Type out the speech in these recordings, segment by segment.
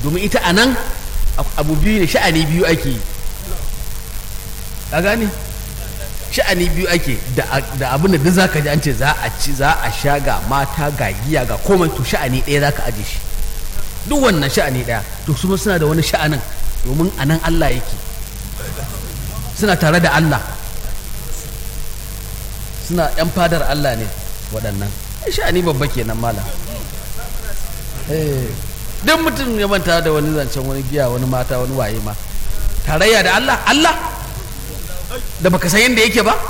domin ita a nan abu biyu ne sha'ani biyu ake yi ka gane sha'ani biyu ake da abin da duk zaka ji an ce za a ci za a sha ga mata ga giya ga komai to sha'ani ɗaya zaka aje shi duk wannan sha'ani ɗaya to su suna da wani sha'anin domin a nan Allah yake suna tare da Allah suna yan fadar Allah ne waɗannan sha'ani babba kenan malam duk mutum ya manta da wani zancen wani giya wani mata wani waye ma tarayya da Allah Allah da baka san yadda yake ba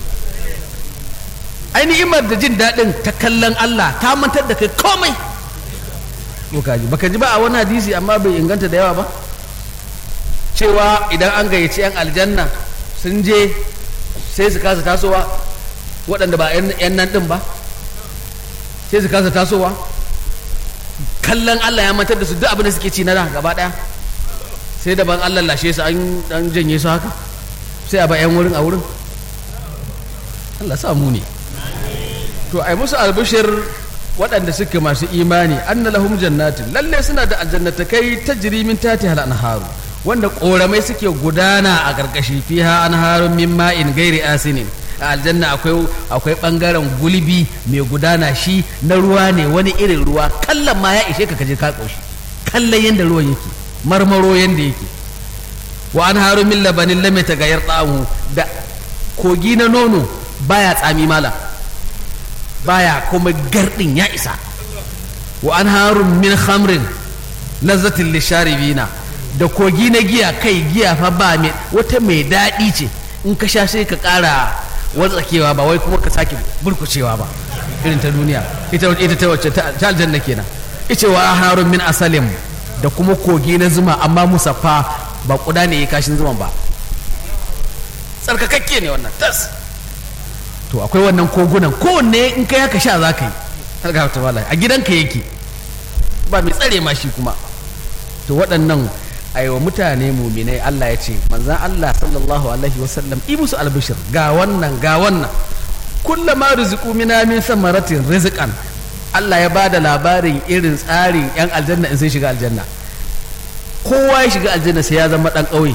ainihin da jin daɗin ta kallon Allah ta mantar da kai komai ji baka ji ba a wani hadisi amma bai inganta da yawa ba cewa idan an gayyaci 'yan aljanna sun je sai su kasa tasowa waɗanda ba 'yan nan ɗin ba sai su kasa tasowa kallon Allah ya mantar da su duk abin da suke ci na da gaba ɗaya sai daban Allah lashe su an janye su haka sai a ba 'yan wurin a wurin Allah samu ne to ai musu albishir waɗanda suke masu imani anna lahum jannatin lalle suna da aljannata kai ta jirimin tati hal anharu wanda ƙoramai suke gudana a ƙarƙashi fiha anharun min ma'in gairi asinin a aljanna akwai akwai bangaren gulbi mai gudana shi na ruwa ne wani irin ruwa kallon ma ya ishe ka kaje ka ƙoshi kallon yanda ruwan yake marmaro yanda yake wa an haru min labanin lame ta gayar tsamu da kogi na nono baya tsami mala baya kuma gardin ya isa wa an haru min khamrin lazzatin lisharibina da kogi na giya kai giya fa ba mai wata mai daɗi ce in ka sha sai ka ƙara watsakewa ba wai kuma ka sake burkucewa ba irin ta duniya ita ita ta wacce ta aljanna kenan ice wa harun min asalim da kuma kogi na zuma amma musaffa ba kuda ne ya kashin zuman ba tsarkakakke ne wannan tas to akwai wannan kogunan kowanne in kai haka sha za ka yi harga ta wala a gidanka yake ba mai tsare ma shi kuma to waɗannan aiwa mutane muminai Allah ya ce manzan Allah sallallahu alaihi wasallam i musu albishir ga wannan ga wannan kullama rizqu mina min samaratin rizqan Allah ya bada labarin irin tsarin yan aljanna in sun shiga aljanna kowa ya shiga aljanna sai ya zama dan ƙauye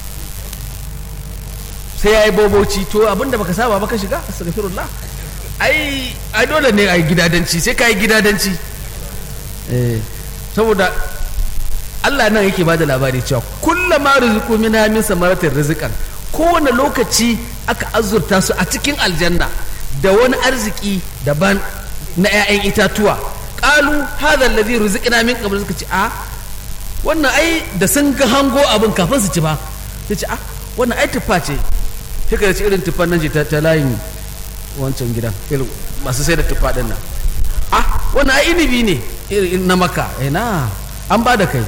sai ya yi boboci to abinda baka saba baka shiga astaghfirullah ai ai dole ne ai gidadanci sai ka yi gidadanci eh saboda Allah nan yake bada labari cewa kullama rizqu minha min samaratin rizqan kowane lokaci aka azurta su a cikin aljanna da wani arziki daban na 'ya'yan itatuwa qalu hadha alladhi rizqna min qabl suka ce a wannan ai da sun ga hango abin kafin su ci ba sai ce a wannan ai tuffa ce sai ka ci irin tuffan nan ce ta layin wancan gidan irin masu sai da tuffa din nan a wannan ai inibi ne irin na maka ina an ba da kai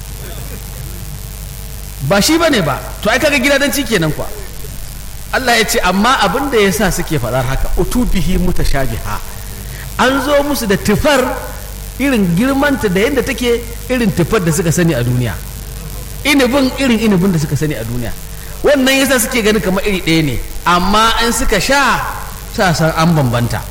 ba shi ba ne ba to ai kaga gidadanci kenan kwa Allah ya ce amma abin da ya sa suke faɗar haka utubihi mutashabiha an zo musu da tufar irin girmanta da yadda take irin tufar da suka sani a duniya inibin irin inibin da suka sani a duniya wannan yasa suke ganin kamar iri ɗaya ne amma in suka sha sa san an bambanta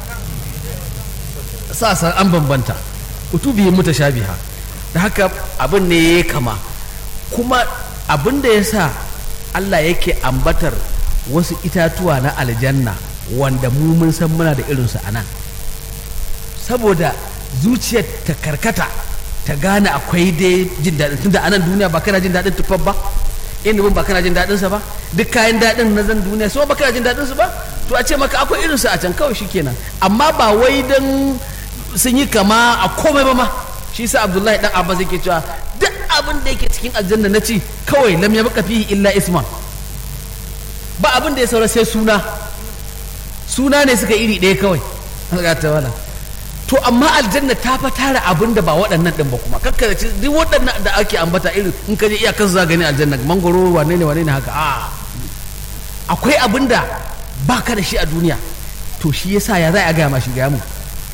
sa san an bambanta utubihi mutashabiha da haka abin ne ya kama kuma abin da ya sa Allah yake ambatar wasu itatuwa na aljanna wanda mu mun san muna da irinsu a nan saboda zuciyar ta karkata ta gane akwai dai jin daɗin tunda a nan duniya ba kana jin daɗin tufar ba inubin ba kana jin daɗinsa ba duk kayan daɗin na zan duniya so ba kana jin daɗinsu ba to a ce maka akwai irinsu a can kawai shikenan amma ba wai don sun yi kama a komai ba ma shi sa abdullahi dan abbas yake cewa duk abin da yake cikin aljanna na ci kawai lam ya baka fihi illa isman ba abin da ya saura sai suna suna ne suka iri ɗaya kawai ga ta wala to amma aljanna ta fa tara abin da ba waɗannan ɗin ba kuma kakka ci duk waɗannan da ake ambata irin in ka je iyakar za gani aljanna mangoro wane ne wane ne haka a akwai abin da ba ka da shi a duniya to shi yasa ya za a gaya ma shi gaya mu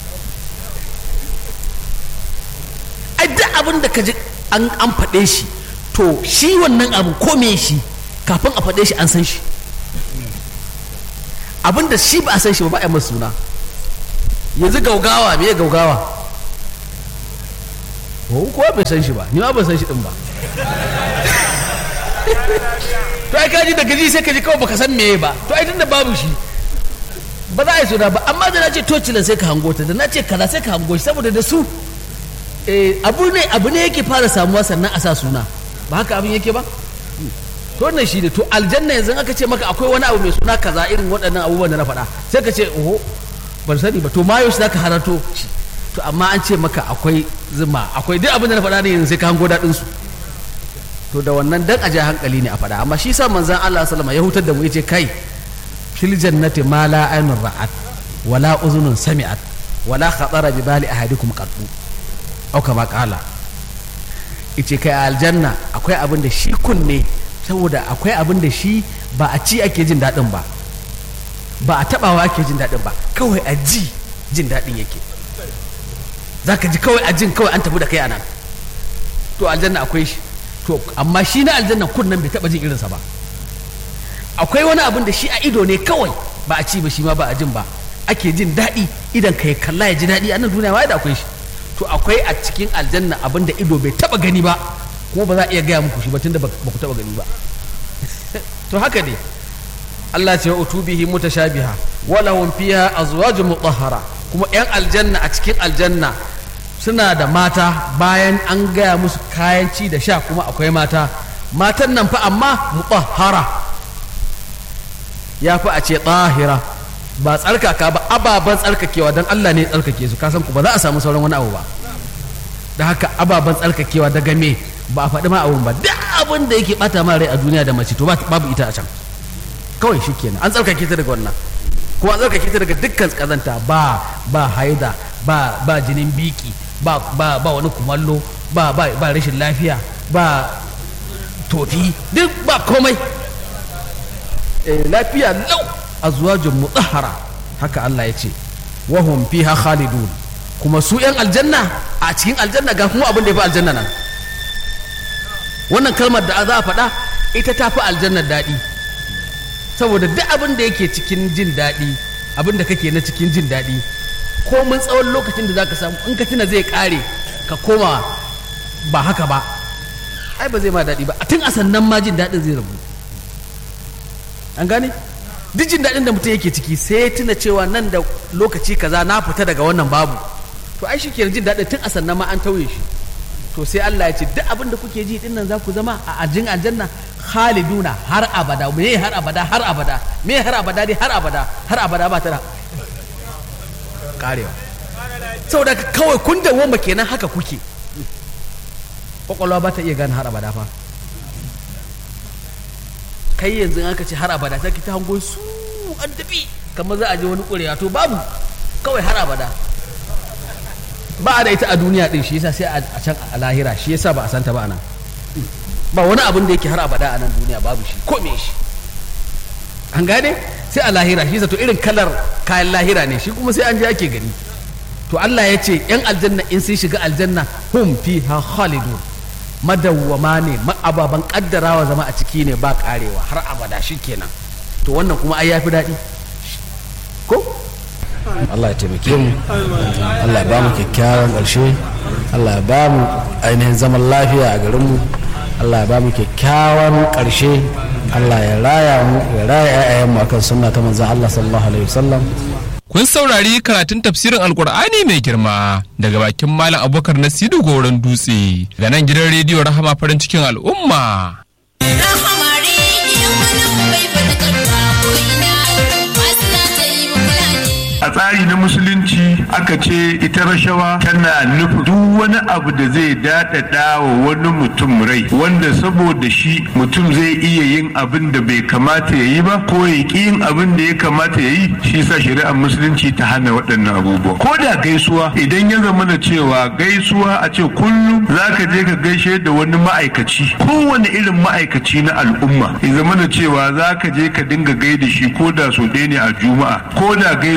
ai duk abin da ka ji an faɗe shi to shi wannan abu ko me shi kafin a faɗe shi an san shi abin da shi ba a san shi ba ba a masa suna yanzu gaugawa me gaugawa ko kuwa bai san shi ba ni ma ban san shi din ba to ai kaji daga ji sai ka ji kawai baka san meye ba to ai tunda babu shi ba za a yi suna ba amma da na ce tocilan sai ka hango ta da na ce kaza sai ka hango shi saboda da su eh, abu ne abu ne yake fara samuwa sannan a sa suna ba haka abin yake ba to wannan shi ne to aljanna yanzu aka ce maka akwai wani abu mai suna kaza irin waɗannan abubuwan da na faɗa sai ka ce oho ban sani ba to ma yau za ka halarto shi to amma an ce maka akwai zuma akwai duk abin da na faɗa ne yanzu sai ka hango daɗin su to da wannan dan aje hankali ne a faɗa amma shi sa manzon Allah sallama ya hutar da mu yace kai fil jannati ma la aynun ra'at wala uzunun sami'at wala khatara bi bali ahadikum qattu au kama qala yace kai a aljanna akwai abin da shi kunne saboda akwai abin da shi ba a ci ake jin daɗin ba ba a taɓawa ake jin daɗin ba kawai a ji jin daɗin yake za ka ji kawai a jin kawai an tafi da kai a nan to aljanna akwai shi to amma shi na aljanna kunnen bai taɓa jin irinsa ba akwai wani abin da shi a ido ne kawai ba a ci ba shi ma ba a jin ba ake jin daɗi idan ka ya kalla ya ji daɗi a nan duniya ma da akwai shi to akwai a cikin aljanna abin da ido bai taɓa gani ba kuma ba za a iya gaya muku shi ba tunda ba ku taɓa gani ba to haka ne Allah ce wa utubihi mutashabiha wa lahum fiha azwajun mutahhara kuma yan aljanna a cikin aljanna suna da mata bayan an gaya musu kayan ci da sha kuma akwai mata matan nan fa amma mutahhara ya fi a ce tahira ba tsarkaka ba ababen tsarkakewa don Allah ne tsarkake su kasan ku ba za a samu sauran wani abu ba da haka ababen tsarkakewa daga me ba a faɗi ma abun ba duk abin da yake bata ma rai a duniya da mace to babu ita a can kawai shi kenan an tsarkake ta daga wannan kuma an tsarkake ta daga dukkan kazanta ba ba haida ba ba jinin biki ba ba ba wani kumallo ba ba ba rashin lafiya ba tofi duk ba komai eh, lafiya lau azwajun mutahhara haka Allah ya ce wahum fiha khalidun kuma su yan aljanna a cikin aljanna ga kuma abin da ya fi aljanna nan wannan kalmar da za a faɗa ita ta fi aljannar daɗi saboda duk abin da yake cikin jin daɗi abin da kake na cikin jin daɗi komin tsawon lokacin da za ka samu in ka tuna zai ƙare ka koma ba haka ba ai ba zai ma daɗi ba a tun a sannan ma jin daɗin zai rabu an gane duk jin daɗin da mutum yake ciki sai ya tuna cewa nan da lokaci kaza na fita daga wannan babu to ai shi ke jin daɗin tun a sannan ma an tauye shi to sai Allah ya ce duk abin da kuke ji din nan za ku zama a ajin aljanna khaliduna har abada me har abada har abada me har abada dai har abada har abada ba ta da karewa saboda kawai kun da woma kenan haka kuke kwakwalwa ba ta iya gane har abada fa kai yanzu aka ce har abada sai ki ta hango su an tafi kamar za a je wani ƙurewa to babu kawai har abada ba a da ita a duniya din shi yasa sai a can a lahira shi yasa ba a santa ba a nan ba wani abin da yake har abada a nan duniya babu shi ko me shi an gane sai a lahira shi to irin kalar kayan lahira ne shi kuma sai an je ake gani to Allah ya ce yan aljanna in sun shiga aljanna hum fiha khalidun madawwama ne ababan kaddarawa zama a ciki ne ba karewa har abada shi kenan to wannan kuma ai yafi daɗi ko Allah ya taimake mu Allah ya ba mu kyakkyawan ƙarshe Allah ya ba mu ainihin zaman lafiya a garinmu Allah ya ba mu kyakkyawan ƙarshe Allah ya raya mu ya raya 'ya'yanmu akan sunna ta manzon Allah sallallahu alaihi wasallam Kun saurari karatun tafsirin Alkur'ani mai girma daga bakin Malam Abubakar Nasiru Goron Dutse ga nan gidan rediyo Rahama farin cikin al'umma. Rahama rediyo nan bai faɗakarwa ko ina masu na ta yi kula ne. a tsari na musulunci aka ce ita rashawa tana nufin duk wani abu da zai daɗaɗa wa wani mutum rai wanda saboda shi mutum zai iya yin abin da bai kamata ya yi ba ko ya ƙi yin abin da ya kamata ya yi shi sa shari'ar musulunci ta hana waɗannan abubuwa ko da gaisuwa idan ya zama na cewa gaisuwa a ce kullum za ka je ka gaishe da wani ma'aikaci kowane irin ma'aikaci na al'umma ya zama na cewa za ka je ka dinga gaida shi ko da so ɗaya ne a juma'a ko da gaisuwar sallah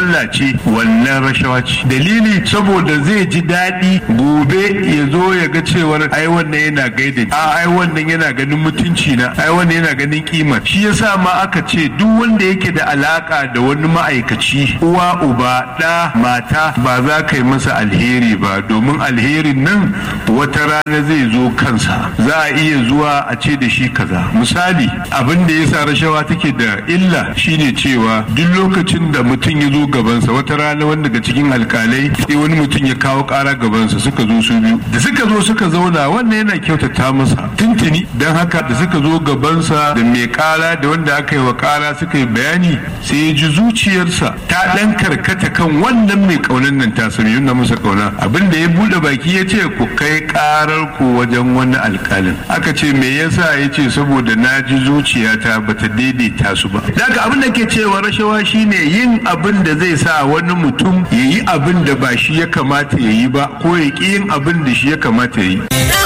sallah ce wannan rashawa ce dalili saboda zai ji daɗi gobe ya zo ya ga cewar ai wannan yana gaida a ai wannan yana ganin mutunci na ai wannan yana ganin kima shi yasa ma aka ce duk wanda yake da alaka da wani ma'aikaci uwa uba ɗa mata ba za ka yi masa alheri ba domin alherin nan wata rana zai zo kansa za a iya zuwa a ce da shi kaza misali abin da yasa rashawa take da illa shine cewa duk lokacin da mutum ya zo gabansa wata rana wanda daga cikin alkalai sai wani mutum ya kawo kara gabansa suka zo su biyu da suka zo suka zauna wannan yana kyautata masa tuntuni don haka da suka zo gabansa da mai kara da wanda aka yi wa kara suka yi bayani sai ya ji zuciyarsa ta dan karkata kan wannan mai kaunan nan ta sami yunna masa kauna abin da ya bude baki ya ce ku kai karar ku wajen wani alkalin aka ce me yasa ya ce saboda na ji zuciyata bata daidaita su ba daga abin da ke cewa rashawa shine yin abin da zai sa wani mutum ya yi abin da ba shi ya kamata ya yi ba ko ya ƙi yin abin da shi ya kamata ya yi